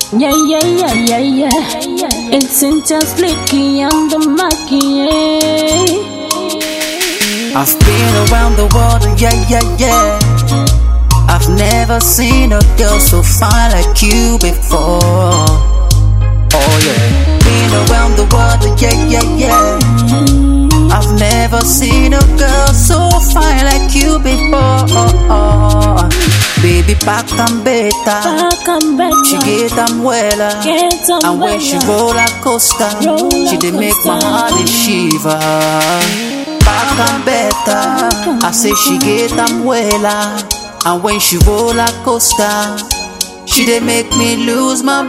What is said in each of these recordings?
Yeah, yeah, yeah, yeah, yeah. It's just Licky and the Mackie. I've been around the world, yeah, yeah, yeah. I've never seen a girl so fine like you before. Oh yeah, been around the world, yeah, yeah, yeah. I've never seen a girl so fine like you before. Baby, back and better. Back and better. She get them weller. Get them And when she weller. roll a coaster, Roller she dey make my coaster. heart dey shiver. Back and better. I say she get them weller. And when she roll a coaster, she dey make me lose my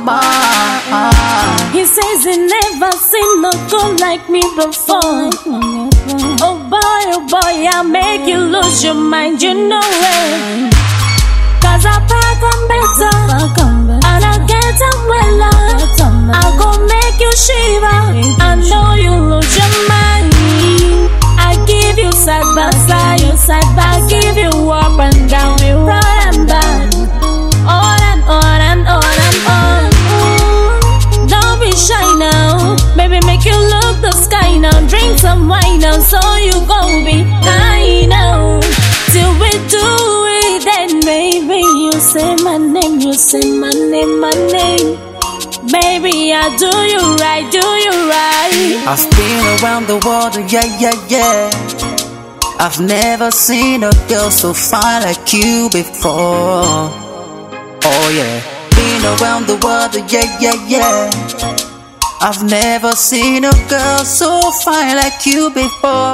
mind. He says he never seen no girl like me before. Oh boy, oh boy, I make you lose your mind, you know it. Cause I pack on better, and I get them well I go make you shiver, I know you lose your mind. I give you side by side, you side by, give you up and down, you right and back. On and on and on and on. Ooh, don't be shy now. Baby, make you look the sky now. Drink some wine now, so you gon' be high now. Till we do it, then baby, you say my name, you say my name, my name. Baby, I do you right, do you right. I've been around the world, yeah, yeah, yeah. I've never seen a girl so fine like you before. Oh yeah, been around the world, yeah, yeah, yeah. I've never seen a girl so fine like you before.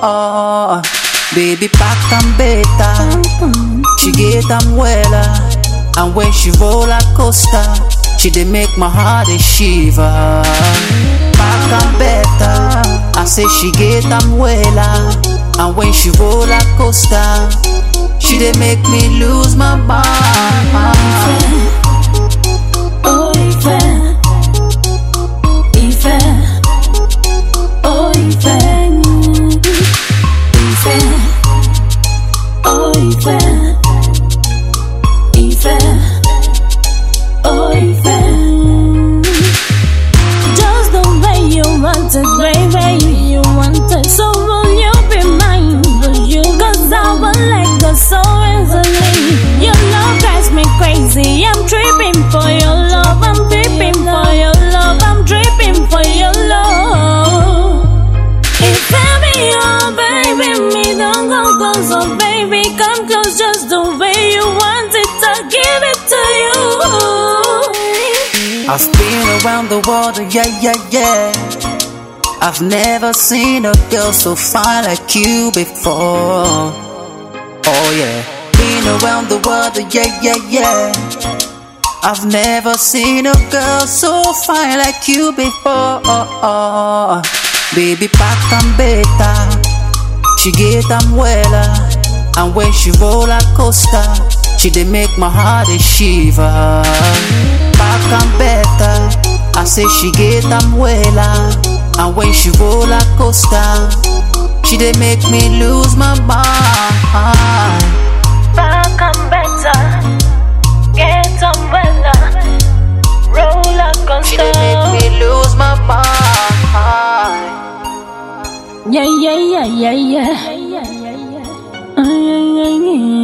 Baby, back and better. She get them weller. And when she roll a coaster, she dey make my heart dey shiver. Back and better. I say she get them weller. And when she roll a coaster, she dey make me lose my mind. Oh, Ife. Ife. Oh, Ife. Ife. Oh, Ife. Ife. Oh, Ife. Just the way you want it, baby. You want it, so will you be mine? Will you? Cause I will let go so easily. Your love drives me crazy. I'm tripping for your love. I'm tripping for your love. I'm tripping for your love. If baby, oh baby, me don't go close, oh baby, come close just the way you want it. I give it to you. I've been around the world, yeah, yeah, yeah. I've never seen a girl so fine like you before. Oh yeah, been around the world, yeah, yeah, yeah. I've never seen a girl so fine like you before. Baby, back and better. She get them weller. And when she roll a coaster, she dey make my heart dey shiver. Back and better. I say she get them weller. And when she roll a coaster, she dey make me lose my mind. Back and better, get umbrella, roller She dey make coaster. me lose my mind. Yeah, yeah, yeah, yeah, yeah. Uh, yeah, yeah,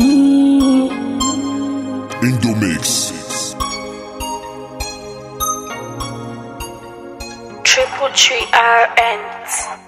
yeah. Indomix. Triple three RNs.